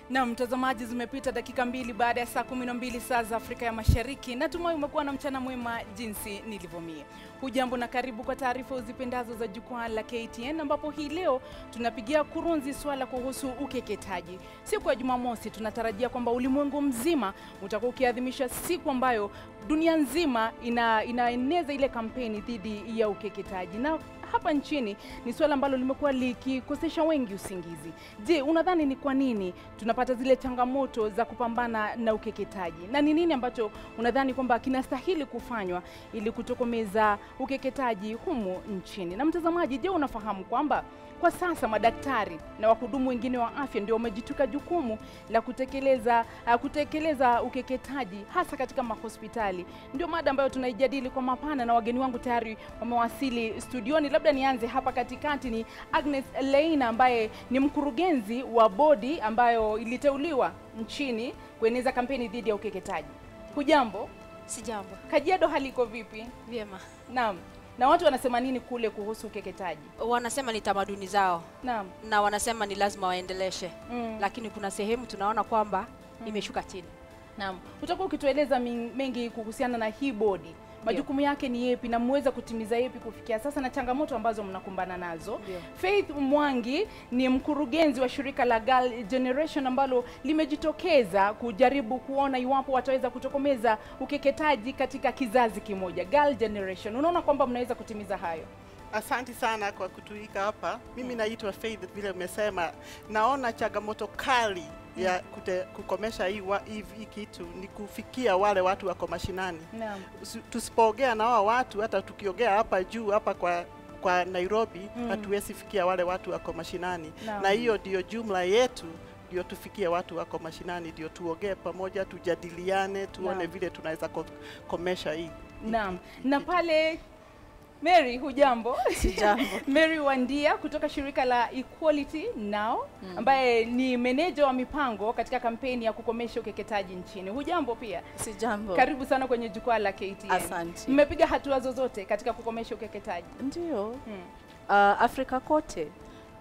Na mtazamaji, zimepita dakika mbili baada ya saa kumi na mbili saa za Afrika ya Mashariki. Natumai umekuwa na mchana mwema jinsi nilivyomie. Hujambo na karibu kwa taarifa uzipendazo za jukwaa la KTN, ambapo hii leo tunapigia kurunzi swala kuhusu ukeketaji. Siku ya Jumamosi tunatarajia kwamba ulimwengu mzima utakuwa ukiadhimisha siku ambayo dunia nzima ina, inaeneza ile kampeni dhidi ya ukeketaji na hapa nchini ni suala ambalo limekuwa likikosesha wengi usingizi. Je, unadhani ni kwa nini tunapata zile changamoto za kupambana na ukeketaji, na ni nini ambacho unadhani kwamba kinastahili kufanywa ili kutokomeza ukeketaji humu nchini? Na mtazamaji, je, unafahamu kwamba kwa sasa madaktari na wahudumu wengine wa afya ndio wamejituka jukumu la kutekeleza uh, kutekeleza ukeketaji hasa katika mahospitali. Ndio mada ambayo tunaijadili kwa mapana na wageni wangu tayari wamewasili studioni. Labda nianze hapa katikati, ni Agnes Leina ambaye ni mkurugenzi wa bodi ambayo iliteuliwa nchini kueneza kampeni dhidi ya ukeketaji. Hujambo? Sijambo. Kajiado hali iko vipi? Vyema. Naam. Na watu wanasema nini kule kuhusu ukeketaji? Wanasema ni tamaduni zao Naam. na wanasema ni lazima waendeleshe, Mm. lakini kuna sehemu tunaona kwamba imeshuka chini. Naam, utakuwa ukitueleza min- mengi kuhusiana na hii bodi, majukumu yake ni yepi na mmeweza kutimiza yepi kufikia sasa na changamoto ambazo mnakumbana nazo. Ndio. Faith Mwangi ni mkurugenzi wa shirika la Girl Generation ambalo limejitokeza kujaribu kuona iwapo wataweza kutokomeza ukeketaji katika kizazi kimoja. Girl Generation, unaona kwamba mnaweza kutimiza hayo? Asanti sana kwa kutuika hapa. Mimi naitwa Faith, vile umesema, naona changamoto kali ya kute, kukomesha hii, wa, hii, hii kitu ni kufikia wale watu wako mashinani. Naam. Usi- Tusipoongea na wao watu, hata tukiongea hapa juu hapa kwa kwa Nairobi Mm. hatuwezi fikia wale watu wako mashinani, Naam. na hiyo ndio jumla yetu ndio tufikie watu wako mashinani, ndio tuongee pamoja, tujadiliane, tuone Naam. vile tunaweza ko- komesha hii Naam. Na pale Mary, hujambo? Sijambo. Mary Wandia kutoka shirika la Equality Now ambaye ni meneja wa mipango katika kampeni ya kukomesha ukeketaji nchini. Hujambo pia? Sijambo. Karibu sana kwenye jukwaa la KTN. Asante. Mmepiga hatua zozote katika kukomesha ukeketaji? Ndio. Hmm. Uh, Afrika kote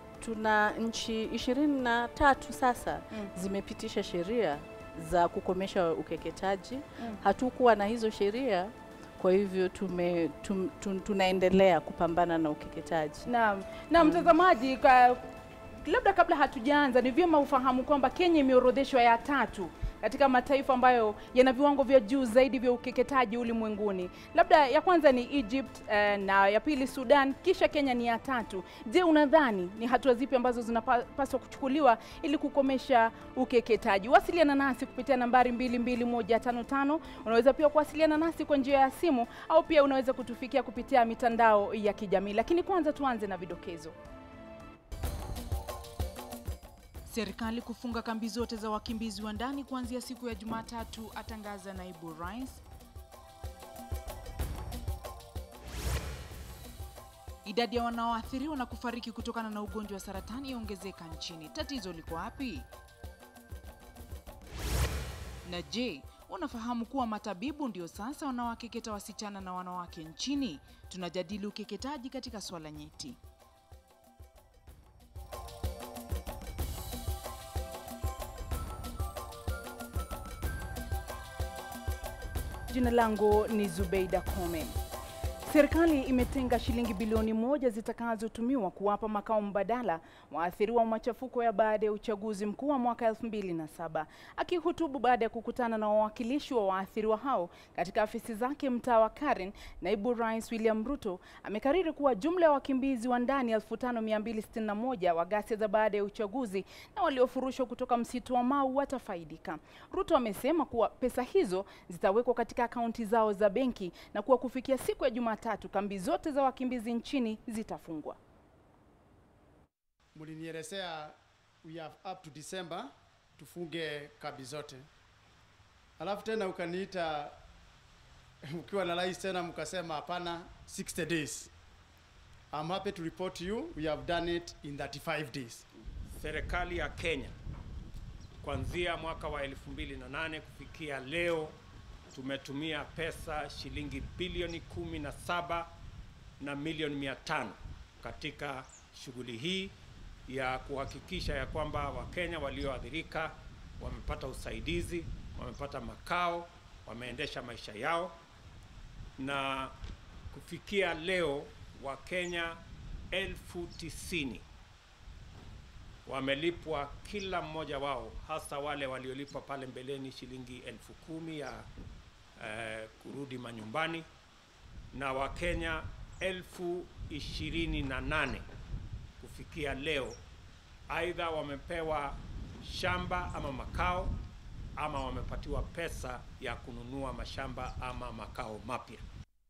tuna nchi ishirini na tatu sasa Mm. zimepitisha sheria za kukomesha ukeketaji. Mm. Hatukuwa na hizo sheria, kwa hivyo tume, tum, tum, tunaendelea kupambana na ukeketaji. Naam. Na mtazamaji, kwa labda kabla hatujaanza, ni vyema ufahamu kwamba Kenya imeorodheshwa ya tatu katika mataifa ambayo yana viwango vya juu zaidi vya ukeketaji ulimwenguni. Labda ya kwanza ni Egypt eh, na ya pili Sudan, kisha Kenya ni ya tatu. Je, unadhani ni hatua zipi ambazo zinapaswa kuchukuliwa ili kukomesha ukeketaji? Wasiliana nasi kupitia nambari 22155. Unaweza pia kuwasiliana nasi kwa njia ya simu au pia unaweza kutufikia kupitia mitandao ya kijamii. Lakini kwanza tuanze na vidokezo. Serikali kufunga kambi zote za wakimbizi wa ndani kuanzia siku ya Jumatatu, atangaza naibu rais. Idadi ya wanaoathiriwa na kufariki kutokana na ugonjwa wa saratani yaongezeka nchini. Tatizo liko wapi? Na je, unafahamu kuwa matabibu ndio sasa wanaowakeketa wasichana na wanawake nchini? Tunajadili ukeketaji katika swala nyeti. Jina langu ni Zubeida Kome. Serikali imetenga shilingi bilioni moja zitakazotumiwa kuwapa makao mbadala waathiriwa wa machafuko ya baada ya uchaguzi mkuu wa mwaka 2007. Akihutubu baada ya kukutana na wawakilishi wa waathiriwa hao katika afisi zake mtaa wa Karen, naibu rais William Ruto amekariri kuwa jumla ya wakimbizi wa ndani 5261 wa ghasia za baada ya uchaguzi na waliofurushwa kutoka msitu wa Mau watafaidika. Ruto amesema kuwa pesa hizo zitawekwa katika akaunti zao za benki na kuwa kufikia siku ya Jumatatu kambi zote za wakimbizi nchini zitafungwa. mlinielezea we have up to December tufunge kambi zote, alafu tena ukaniita ukiwa na rais tena mkasema hapana, 60 days. I'm happy to report to you we have done it in 35 days. Serikali ya Kenya kuanzia mwaka wa 2008 kufikia leo tumetumia pesa shilingi bilioni 17 na milioni 500 katika shughuli hii ya kuhakikisha ya kwamba Wakenya walioathirika wamepata usaidizi, wamepata makao, wameendesha maisha yao, na kufikia leo Wakenya elfu tisini wamelipwa kila mmoja wao, hasa wale waliolipwa pale mbeleni shilingi elfu kumi ya eh, kurudi manyumbani na Wakenya elfu ishirini na nane kufikia leo, aidha wamepewa shamba ama makao ama wamepatiwa pesa ya kununua mashamba ama makao mapya.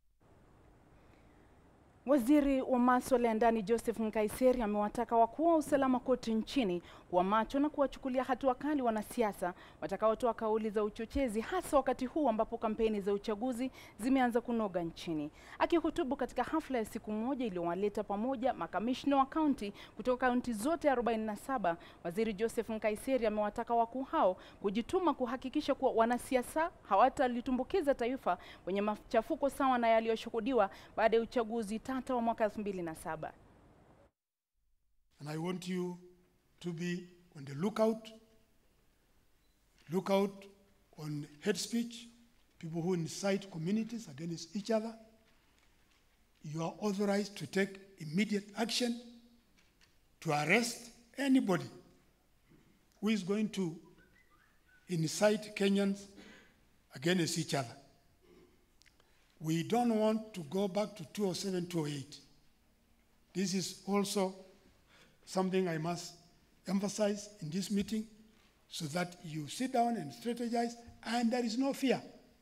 Waziri wa masuala ya ndani Joseph Nkaiseri amewataka wakuu wa usalama kote nchini kuwa macho na kuwachukulia hatua kali wanasiasa watakaotoa kauli za uchochezi hasa wakati huu ambapo kampeni za uchaguzi zimeanza kunoga nchini. Akihutubu katika hafla ya siku moja iliyowaleta pamoja makamishna wa kaunti kutoka kaunti zote 47, Waziri Joseph Nkaiseri amewataka wakuu hao kujituma kuhakikisha kuwa wanasiasa hawatalitumbukiza taifa kwenye machafuko sawa na yaliyoshuhudiwa baada ya uchaguzi tata wa mwaka 2007. And I want you to be on the lookout. Look out on hate speech, people who incite communities against each other. You are authorized to take immediate action to arrest anybody who is going to incite Kenyans against each other. We don't want to go back to 2007 2008. This is also something I must emphasize in this meeting so that you sit down and strategize and there is no fear.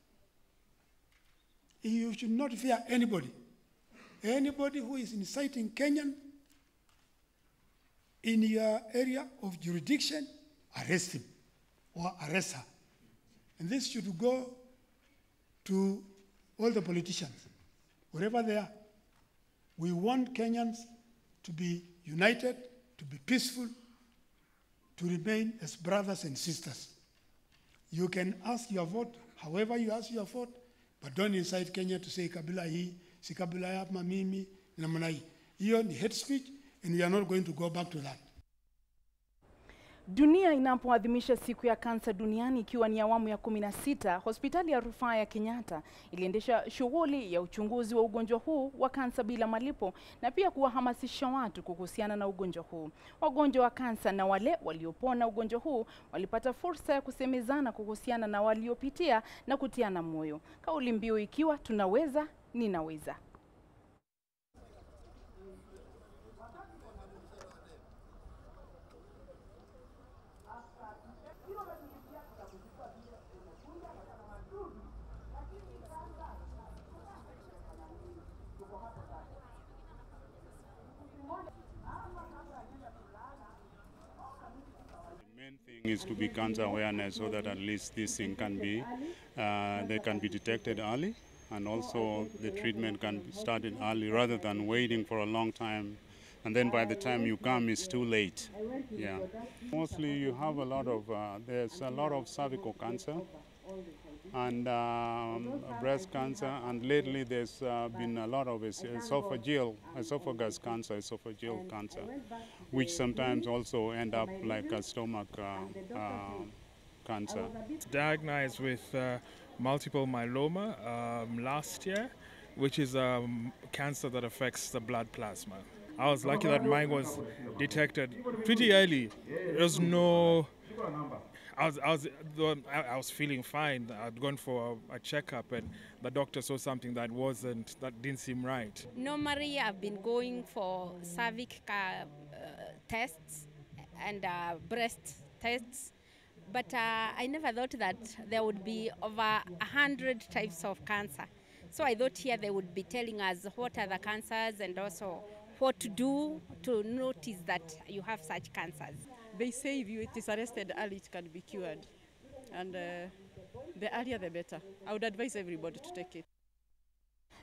You should not fear anybody. Anybody who is inciting Kenyan in your area of jurisdiction, arrest him or arrest her. And this should go to all the politicians, wherever they are. We want Kenyans to be united, to be peaceful, to remain as brothers and sisters. You can ask your vote however you ask your vote, but don't incite Kenya to say kabila hii, si kabila ya mimi, namna hii. Hiyo ni hate speech and we are not going to go back to that. Dunia inapoadhimisha siku ya kansa duniani ikiwa ni awamu ya kumi na sita, hospitali ya rufaa ya Kenyatta iliendesha shughuli ya uchunguzi wa ugonjwa huu wa kansa bila malipo na pia kuwahamasisha watu kuhusiana na ugonjwa huu. Wagonjwa wa kansa na wale waliopona ugonjwa huu walipata fursa ya kusemezana kuhusiana na waliopitia na kutiana moyo, kauli mbiu ikiwa tunaweza, ninaweza. main thing is to be cancer awareness so that at least this thing can be uh, they can be detected early and also the treatment can be started early rather than waiting for a long time and then by the time you come it's too late yeah mostly you have a lot of uh, there's a lot of cervical cancer and um, breast cancer, and lately there's uh, been a lot of es- esophageal, esophagus cancer, esophageal cancer, which sometimes also end up like a stomach uh, uh, cancer. diagnosed with uh, multiple myeloma um, last year, which is um, cancer that affects the blood plasma. I was lucky that mine was detected pretty early. There was no. I was, I was, though I I was feeling fine. I'd gone for a, a checkup, and the doctor saw something that wasn't, that didn't seem right. Normally, I've been going for cervic uh, tests and uh, breast tests, but uh, I never thought that there would be over a hundred types of cancer. So I thought here they would be telling us what are the cancers and also what to do to notice that you have such cancers. They say if you, it is arrested early, it can be cured. And uh, the earlier the better. I would advise everybody to take it.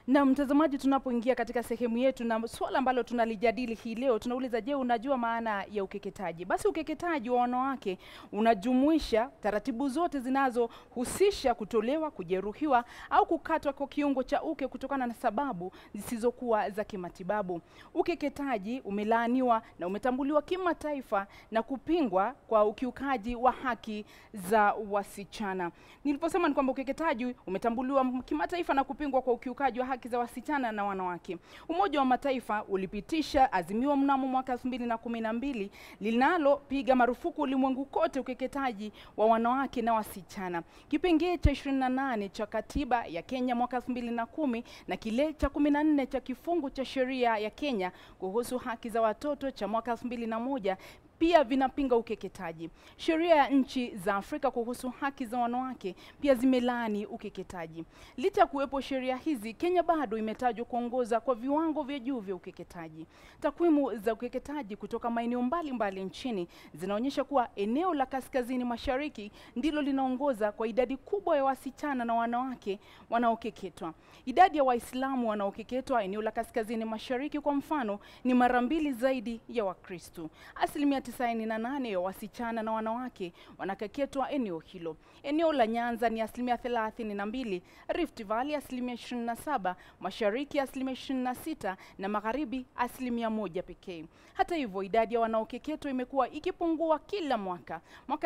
Na mtazamaji, tunapoingia katika sehemu yetu na swala ambalo tunalijadili hii leo, tunauliza je, unajua maana ya ukeketaji? Basi ukeketaji wa wanawake unajumuisha taratibu zote zinazohusisha kutolewa, kujeruhiwa au kukatwa kwa kiungo cha uke kutokana na sababu zisizokuwa za kimatibabu. Ukeketaji umelaaniwa na umetambuliwa kimataifa na kupingwa kwa ukiukaji wa haki za wasichana. Niliposema ni kwamba ukeketaji umetambuliwa kimataifa na kupingwa kwa ukiukaji wa haki za wasichana na wanawake. Umoja wa Mataifa ulipitisha azimio mnamo mwaka 2012 linalopiga marufuku ulimwengu kote ukeketaji wa wanawake na wasichana. Kipengee cha 28 cha katiba ya Kenya mwaka 2010 na kile cha 14 cha kifungu cha sheria ya Kenya kuhusu haki za watoto cha mwaka 2001 pia vinapinga ukeketaji. Sheria ya nchi za Afrika kuhusu haki za wanawake pia zimelaani ukeketaji. Licha ya kuwepo sheria hizi, Kenya bado imetajwa kuongoza kwa viwango vya juu vya ukeketaji. Takwimu za ukeketaji kutoka maeneo mbalimbali nchini zinaonyesha kuwa eneo la kaskazini mashariki ndilo linaongoza kwa idadi kubwa ya wasichana na wanawake wanaokeketwa. Idadi ya Waislamu wanaokeketwa eneo la kaskazini mashariki kwa mfano ni mara mbili zaidi ya Wakristo. Asilimia 98 ya wasichana na wanawake wanakeketwa eneo hilo. Eneo la Nyanza ni asilimia 32, Rift Valley asilimia 27, Mashariki asilimia 26 na Magharibi asilimia moja pekee. Hata hivyo, idadi ya wanaokeketwa imekuwa ikipungua kila mwaka. Mwaka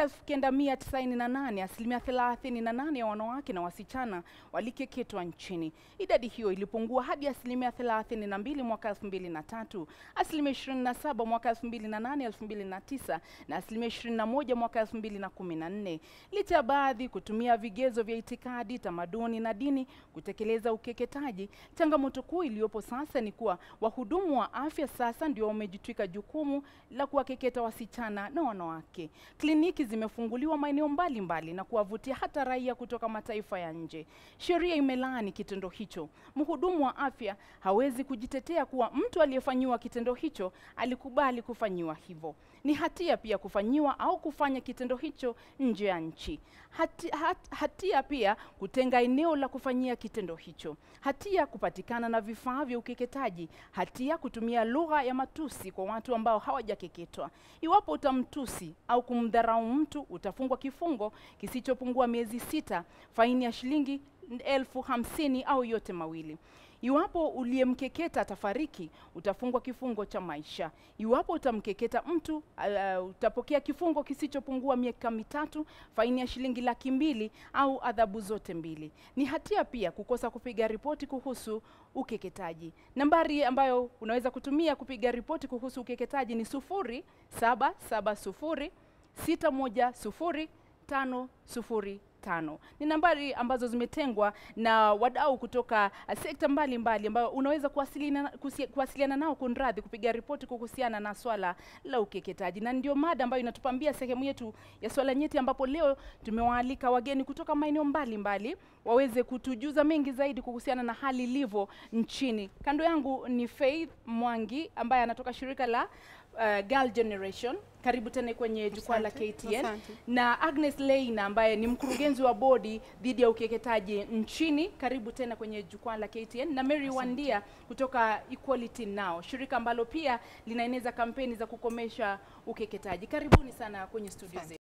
1998 asilimia 38 ya wanawake na wasichana walikeketwa nchini. Idadi hiyo ilipungua hadi asilimia 32 mwaka 2003, asilimia 27 mwaka 2008 2009 na asilimia 21 mwaka 2014. Licha ya baadhi kutumia vigezo vya itikadi, tamaduni na dini kutekeleza ukeketaji, changamoto kuu iliyopo sasa ni kuwa wahudumu wa afya sasa ndio wamejitwika jukumu la kuwakeketa wasichana na wanawake. Kliniki zimefunguliwa maeneo mbalimbali na kuwavutia hata raia kutoka mataifa ya nje. Sheria imelaani kitendo hicho. Mhudumu wa afya hawezi kujitetea kuwa mtu aliyefanyiwa kitendo hicho alikubali kufanyiwa hivyo. Ni hatia pia kufanyiwa au kufanya kitendo hicho nje ya nchi. Hati, hat, hatia pia kutenga eneo la kufanyia kitendo hicho. Hatia kupatikana na vifaa vya ukeketaji. Hatia kutumia lugha ya matusi kwa watu ambao hawajakeketwa. Iwapo utamtusi au kumdharau mtu, utafungwa kifungo kisichopungua miezi sita, faini ya shilingi elfu hamsini au yote mawili. Iwapo uliyemkeketa atafariki, utafungwa kifungo cha maisha. Iwapo utamkeketa mtu uh, utapokea kifungo kisichopungua miaka mitatu, faini ya shilingi laki mbili au adhabu zote mbili. Ni hatia pia kukosa kupiga ripoti kuhusu ukeketaji. Nambari ambayo unaweza kutumia kupiga ripoti kuhusu ukeketaji ni sufuri saba saba sufuri sita moja sufuri tano sufuri tano. Ni nambari ambazo zimetengwa na wadau kutoka uh, sekta mbalimbali ambayo unaweza kuwasiliana, kusi, kuwasiliana nao kunradhi, kupiga ripoti kuhusiana na swala la ukeketaji, na ndio mada ambayo inatupambia sehemu yetu ya swala nyeti, ambapo leo tumewaalika wageni kutoka maeneo mbalimbali waweze kutujuza mengi zaidi kuhusiana na hali ilivyo nchini. Kando yangu ni Faith Mwangi ambaye anatoka shirika la uh, Girl Generation. Karibu tena kwenye jukwaa la Asante, KTN asante. na Agnes Leina ambaye ni mkurugenzi wa bodi dhidi ya ukeketaji nchini. Karibu tena kwenye jukwaa la KTN na Mary Wandia kutoka Equality Now, shirika ambalo pia linaeneza kampeni za kukomesha ukeketaji. Karibuni sana kwenye studio zetu.